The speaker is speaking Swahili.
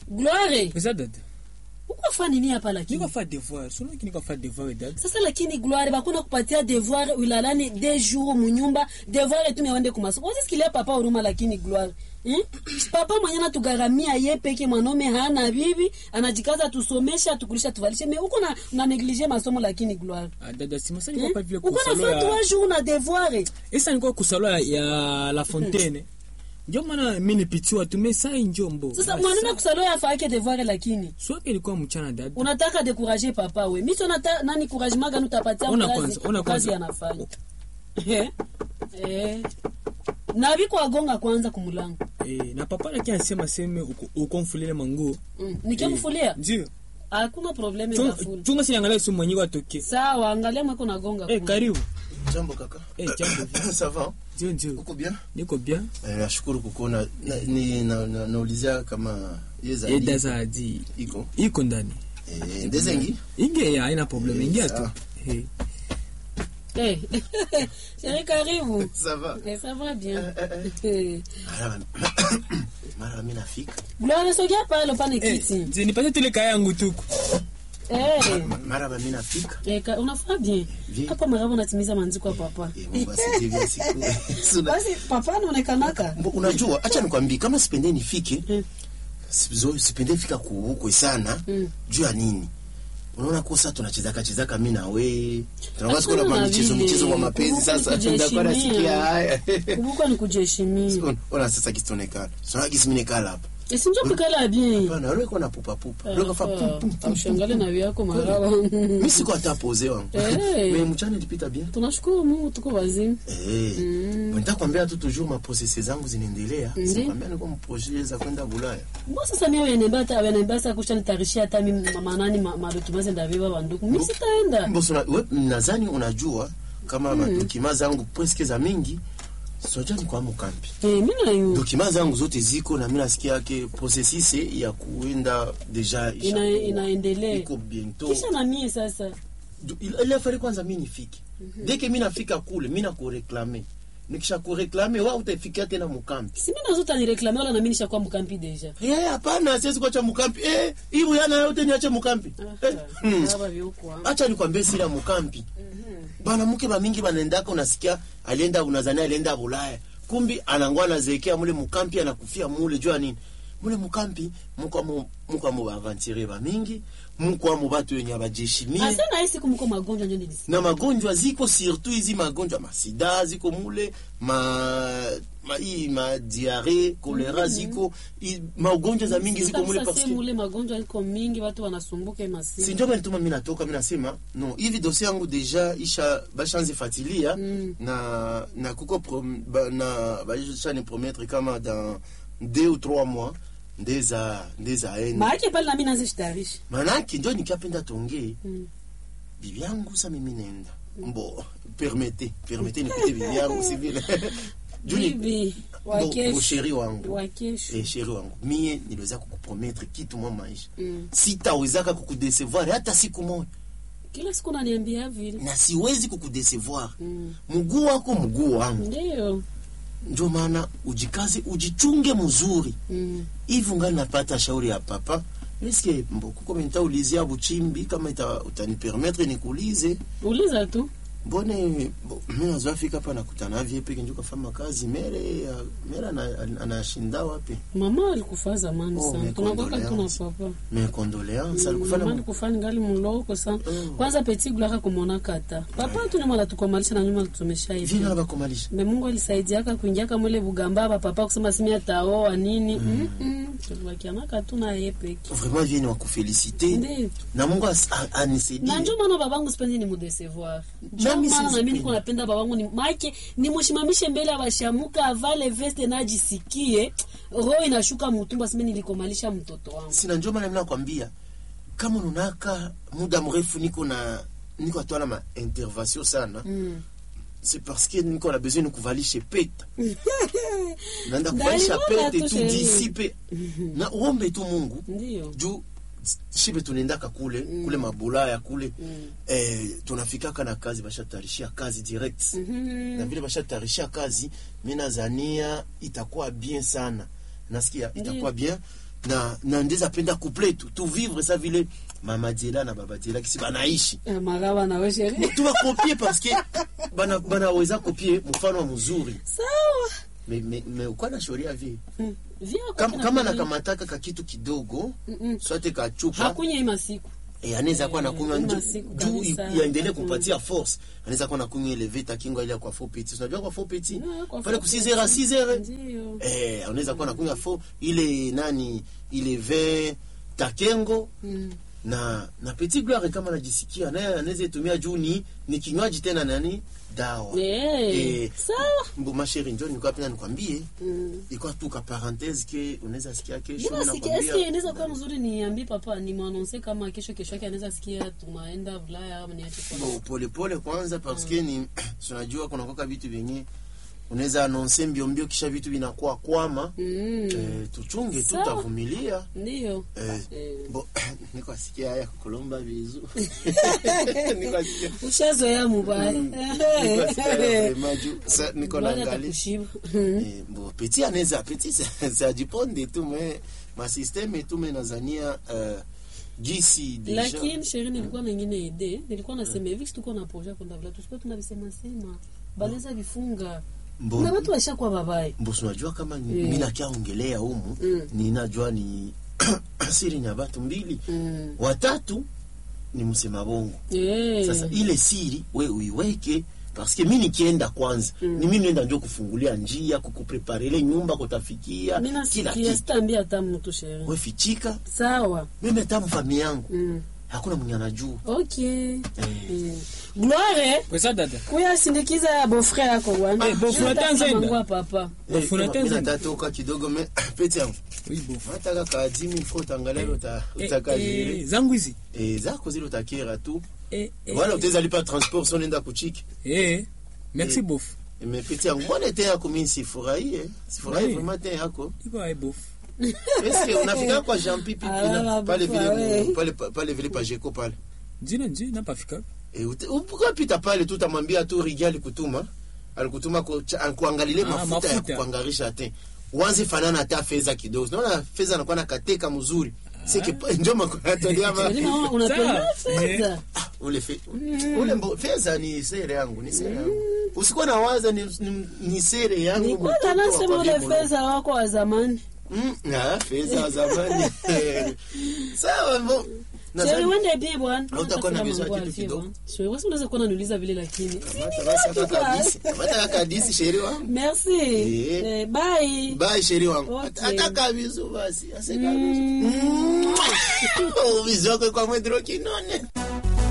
gloire eza dada uko fa nini hapa lakini niko fa devoir solo kini kwa fa devoir dada sasa lakini gloire bakuna kupatia devoir ulalani de jour munyumba devoir etume wende kumasomo osisikilia papa huruma lakini gloire hmm? papa mwenye natugharamia ye peke mwanaume hana bibi anajikaza tusomesha tukulisha tuvalishe me uko na, na neglige masomo lakini gloire Ah, dada simasa hmm? niko pa vile uko kusalo nafaa ya trois jours na devoir esa niko kusalo ya, ya la fontaine njo maana mi nipitiwa tu me sai njombo sasa mwanaume kusalo yafake devoir lakini swake ilikuwa mchana dada unataka dekuraje papa we miso nata nani couragement gani utapatia Ona mkazi- kwanza, ona kazi kwanza. anafanya Eh, eh. na biko agonga kwanza kumulango eh, na papa laki anasema seme uko- ukomfulile manguo mm. nikemfulia ndio hakuna probleme Chunga- nafuli chunga siangalia su mwenyewe atoke sawa angalia mweko nagonga eh, kule. karibu Jambo kaka. eh, jambo Ça va? ndio ndio Uko bien? niko bien Eh, nashukuru kukuona. Na, ni na, na, naulizia kama yeza eh, dazadi iko. iko ndani Eh, ndezengi? inge ya haina problem Eh, ingia tu sawa. eh. Eh. Chérie, karibu Ça va? Eh, ça va bien Mara mara mimi nafika. gloire sogea pale upane Eh, kiti nzi- nipate tule kaya yangu tuku Eh. Mara mimi nafika. Eh, ka- unafaa bien Bien. hapa marabo natimiza manziko ya papa Eh, Mungu asifiwe siku. Suna- basi papa anaonekanaka Mbo, Unajua, acha nikwambie kama sipende nifike. Mm. sizo- Sipende fika kuukwe sana. Mm. Juu ya nini? Unaona kosa tunachezaka chezaka mimi na we. Tunakuwa siku Achana na na michezo vile. michezo kwa mapenzi Kumbuka sasa kujiheshimia. tunakuwa nasikia haya. kumbuka ni kujiheshimia Ona- Ona sasa kistonekana. Sasa kisimnekala hapa. esinjo pikala bien Bana, wewe uko na pupa pupa. Wewe ukafa pum pum pum. aushangale na vyako maraba Mimi siko hata pose wangu. Eh. Mais mchana ilipita bien. tunashukuru mungu tuko wazima Eh. Mm. Nataka kwambia tu toujours ma processes zangu zinaendelea. Ndi. Sikwambia niko mprojet za kwenda Bulaya. bo sasa mie wenembata wenembasa kushanitayarishia hata mi manani madokimaze ndaviva banduku mi sitaenda Mboso na wewe nadhani unajua kama madokima zangu presque za mingi sijua ni kwa mkampi. Eh, mi nayo Dokima zangu zote ziko na mimi nasikia yake processus ya kuenda deja Ina- inaendelea iko bientôt. kisha na mie sasa Du- il il a fallu kwanza mimi nifike dès que mimi nafika kule mimi nakureklame nikisha kureklame wa utafikia tena mukampi si mi nazota nireklame wala nami nishakuwa mkampi deja eh hapana siwezi kuacha mukampi eh hiyo yana yote niache mukampi eh hmm. aba vyokwa acha nikwambie siri ya mukampi bana mke ba mingi banaendaka unasikia alienda unazania alienda Bulaya kumbi anangwa anazekea mule mukampi anakufia mule jua nini mule mukampi mko mu mko mu aventurier ba mingi mko mu batu wenye abajeshimie asa na hii siku mko magonjwa njo nilisikia na magonjwa ziko surtout hizi magonjwa masida ziko mule ma ma hii ma diare kolera ziko i- magonjwa za mingi ziko mule Kabisa parce si que mule magonjwa iko mingi watu wanasumbuka si masiku ndio maana tuma mimi natoka mimi nasema no hivi dossier yangu deja isha bashanze fatilia Mm. na na kuko prom, ba, na basha ni promettre kama dans deux ou trois mois ndeza ndeza enda maake pale nami nazishitayarisha manake ndio nikapenda tongee Mm. bibi yangu sa mimi nenda mbo permete permete nipite bibi yangu si vile Juni- bibi Bo- wa bo kesho sheri wangu wa kesho eh, sheri wangu mie niliweza kukuprometre kitu mwa maisha Mm. sitawezaka kukudesevoir hata siku moja kila siku naniambia vile na siwezi kukudesevoir Mm. mguu wako mguu wangu ndiyo ndio maana ujikaze ujichunge mzuri Mm. hivi ungali napata shauri ya papa eske mbo kuko nitaulizia buchimbi kama ita, utanipermettre nikuulize uliza tu mbone bo, mi nazoa fika hapa nakutana vie peke njo kafanya kazi mere ya- mere ana- anashinda wapi mama alikufa zamani Oh, sana mes tunakwaka tuna condoléances. papa me condoléance mama alikufanya alikufa ningali muloko sana Oh. kwanza peti gulaka kumona kata papa tu nyuma latukomalisha na nyuma lutumesha hivi vina bakomalisha me mungu alisaidiaka kuingiaka mwele bugamba ba papa kusema simi ataoa nini mm. tulibakianaka tu na ye peke vraiment vie ni wakufelicite Ndiyo. na mungu as- a- na anisaidie njo maana babangu sipendi ni mudesevoir njo Nami maana nami sizipendi. niko napenda babangu ni make nimushimamishe mbele ya bashamuka avale veste najisikie roho inashuka mutumba sime nilikomalisha mtoto wangu sina njo maana mimi nakwambia kama unaka muda mrefu niko na niko atwana ma intervention sana mm. c'est parce que niko na besoin nikuvalishe pete naenda Ndaliona kuvalisha pete tu tu chérie. disipe na uombe tu mungu ndiyo juu shibe tunaendaka kule kule mabulaya kule eh, tunafikaka na kazi bashatarishia kazi direct na Mhm. vile bashatarishia kazi mi nazania itakuwa bien sana nasikia Ndiyo. itakuwa bien na na ndeza penda couple tu tu vivre ça vile mama Diela na baba Diela kisi banaishi Eh, maraba nawe sheri tu bakopie parce que bana banaweza kopie mfano mzuri sawa me me, me ukwa na shoria vi Mm. Via kwa kama, kina kama kweli. nakamataka ka kitu kidogo Mm-mm. swate ka chupa hakunya hii masiku Eh, anaweza kuwa nakunywa Eh, nju- masiku juu kabisa. yaendelee Hakuna. kumpatia force anaweza kuwa nakunywa ile vita kingo ile kwa faux petit unajua kwa faux petit Ah, kwa pale ku faux 6 heures 6 heures Ndiyo. eh unaweza kuwa nakunywa faux ile nani ile vin takengo Mm. na na petit gloire kama anajisikia naye anaweza itumia juu ni ni kinywaji tena nani dawa Eh, Eh, sawa mbo masheri njoo nilikuwa penda nikwambie Mm. ilikuwa tu ka parenthèse ke unaweza sikia kesho Mbona mimi sikia- nakwambia eske inaweza kuwa mzuri niambie papa nimwanonse kama kesho kesho yake anaweza sikia tunaenda Ulaya ama niache kwa Bon, pole pole kwanza parce que ni tunajua kuna koka vitu vyenye unaweza anonse mbio mbio kisha vitu vinakuwa kwama Mm. eh, tuchunge tu Sawa. tavumilia Ndiyo. eh, Eh. bo niko asikia haya kulomba vizu niko asikia Ushazoea mubaya. niko asikia haya vraiment juu sa niko Bwana naangalia atakushiba. eh, bo petit anaweza petit ça ça dépend tu mais ma système tu mais nazania euh, gisi déjà lakini sheri nilikuwa na ingine ide nilikuwa nasema hivi situkuwa na projet kwenda vila tusikuwa tunavisema sema banaweza vifunga Mbona- na watu washakuwa babaye mbosi unajua kama ni- Mm. mi nakiaongelea humu Mm. ninajua ni siri ya batu mbili Mm. watatu ni msema bongo Eh. sasa ile siri we uiweke paske mi nikienda kwanza Mm. ni mi nenda njo kufungulia njia kukupreparele nyumba kutafikia Mimi kila nasikia kitu sitaambia hata mtu sheri we fichika sawa mimi hata mfami yangu Mm. hakuna mwenye anajua okay Mm. gloire kwesa dada kuya sindikiza bofrere yako bwana Eh, beau-frère Nataka Tanzania. mangua papa Bafuna Eh, tenzi. mi natatoka kidogo me pete yangu oui bof nataka kaadimi fo utangalia uta, Eh, utakazile eh, zangu hizi eh, zako zile utakera tu eh, eh, wala utaweza lipa transport so nenda kuchiki eh, merci Eh. bof imepita yangu mbona te yako mimi sifurahie sifurahie Oui. vraiment te yako iko ai bof eske unafika kwa Jean Pipi Ah, pina pale baba, vile we. pale pale vile pa Jeko pale njina nji napafika e ukapita pale tu utamwambia tu Rigi alikutuma alikutuma ku- cha- kuangalilie Ah, mafuta ya mafuta. kukuangarisha te uanze fanana hata fedha kidogo unaona fedha anakuwa na kateka mzuri sike ndio makonatolia ma Yaani mama unapenda Sawa. fedha ule fe, ule mbo, fedha ni sere yangu ni sere yangu usikuwa na waza ni, ni, ni sere yangu nilikuwa mtoto wa nasema kwa ule Bimono. fedha wako wa zamani Mm, ah, fedha wa zamani sawa mbo Sheri nadhani wende bi bwana. Hautakuwa na Nataka vizuri mambo kitu alivyo, kidogo. bwana. Sheri wasi unaweza kuwa unaniuliza vile lakini. Kamata basi hata kabisi kamata kaka kabisi sheri wangu Merci. Eh. Eh, bye. bye sheri wangu Okay. Hata- hata kabisu basi ase kabisu mm. oh, bizu wako kwa mwedro kinone